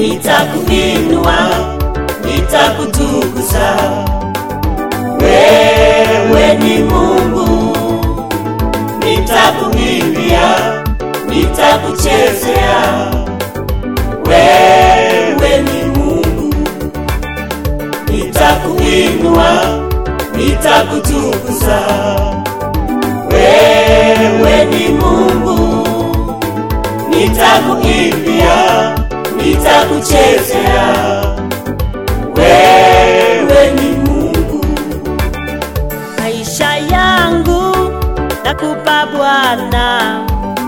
nitakuinua, nitakutukuza. Wewe ni Mungu, nitakuimbia, nitakuchezea. Wewe ni Mungu, nitakuinua, nitakutukuza. Wewe ni Mungu, nitakuimbia, nitakuchezea. Wewe ni Mungu, maisha yangu nakupa Bwana,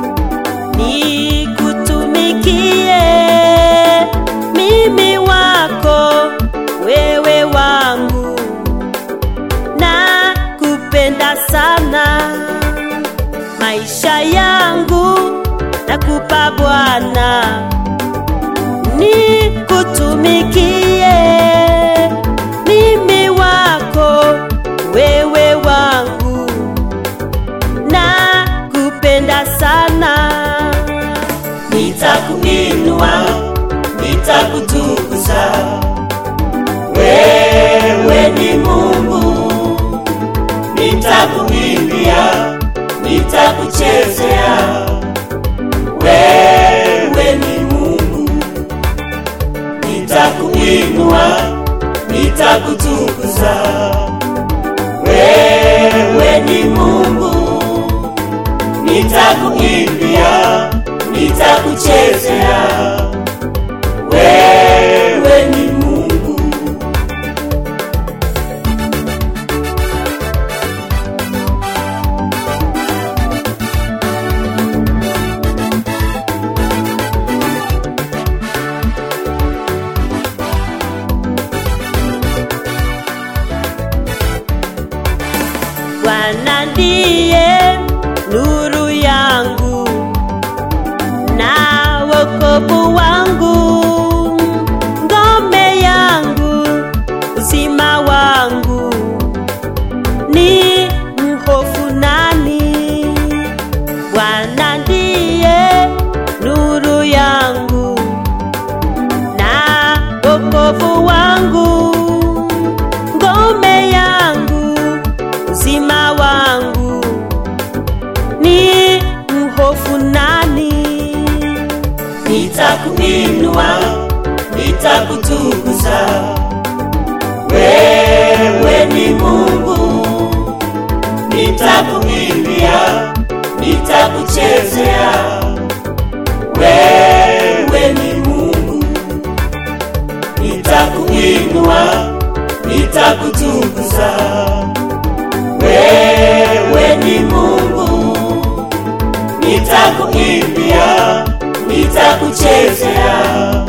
nikutumikie mimi wako, wewe wangu, nakupenda sana. Maisha yangu nakupa Bwana, nikutumikie mimi wako, wewe wangu, nakupenda sana. nitakuinua, nitakutukuza. Wewe ni Mungu, nitakuimbia, nitakuchezea. Wewe ni Mungu, nitakuinua, nitakutukuza. Wewe ni Mungu, nitakuimbia, nitakuchezea. Wewe ni Mungu, Bwana ndiye nuru yangu na wokovu wangu, ngome yangu, uzima wangu, ni mhofu nani? Bwana ndiye nuru yangu na wokovu wangu, ngome yangu, uzima wangu, ni mhofu nani? nitakuinua, nitakutukuza. Wewe ni Mungu, nitakuimbia, nitakuchezea. Wewe ni Mungu, nitakuinua, nitakutukuza. Wewe ni Mungu, nitakuimbia, nitakuchezea.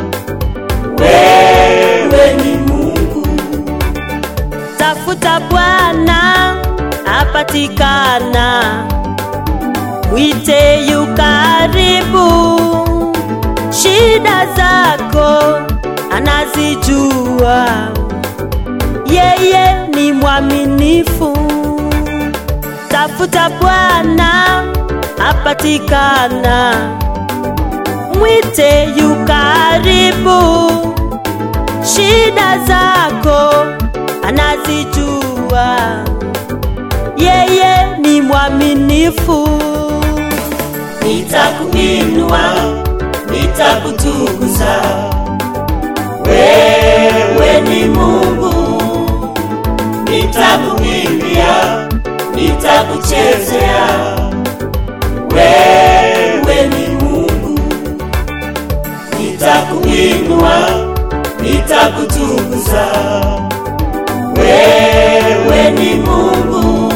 Wewe ni Mungu, Tafuta Bwana apatikana, mwite yu karibu. Shida zako anazijua, yeye ni mwaminifu. Tafuta Bwana apatikana, mwite yu karibu shida zako anazijua, yeye ni mwaminifu. nitakuinua, nitakutukuza. Wewe ni Mungu, nitakuimbia, nitakuchezea. Wewe ni Mungu, nitakuinua, nitakutukuza. Wewe ni Mungu,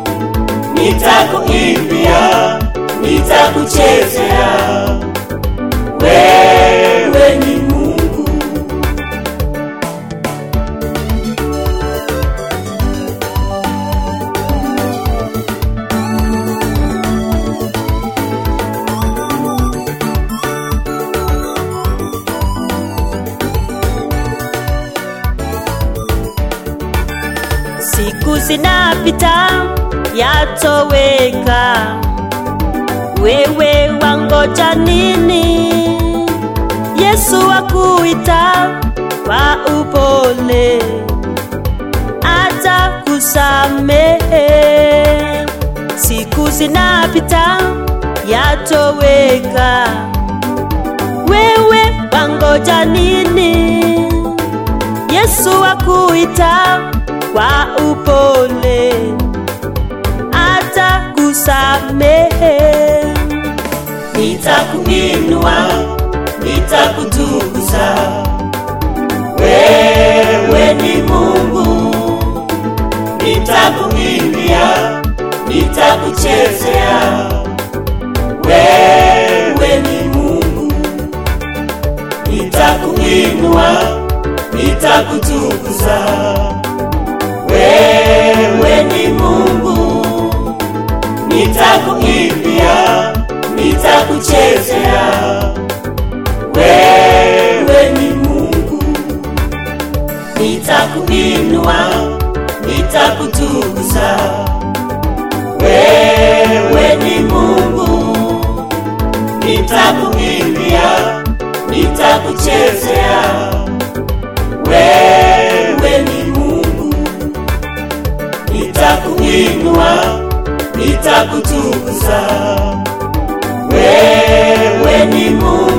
nitakuimbia, nitakuchezea. Wewe ni Mungu, Siku zinapita yatoweka, wewe wangoja nini? Yesu akuita kwa upole, atakusamehe. Siku zinapita yatoweka, wewe wangoja nini? Yesu akuita kwa upole, atakusamehe. nitakuinua, nitakutukuza. Wewe ni Mungu, nitakuimbia, nitakuchezea. Wewe ni Mungu, nitakuinua, nitakutukuza. Wewe ni Mungu, nitakuimbia, nitakuchezea. Wewe ni Mungu, nitakuinua, nitakutukuza. Wewe ni Mungu, nitakuimbia, nitakuchezea. Wewe ni Mungu, nitakuinua, nitakutukuza. Wewe ni Mungu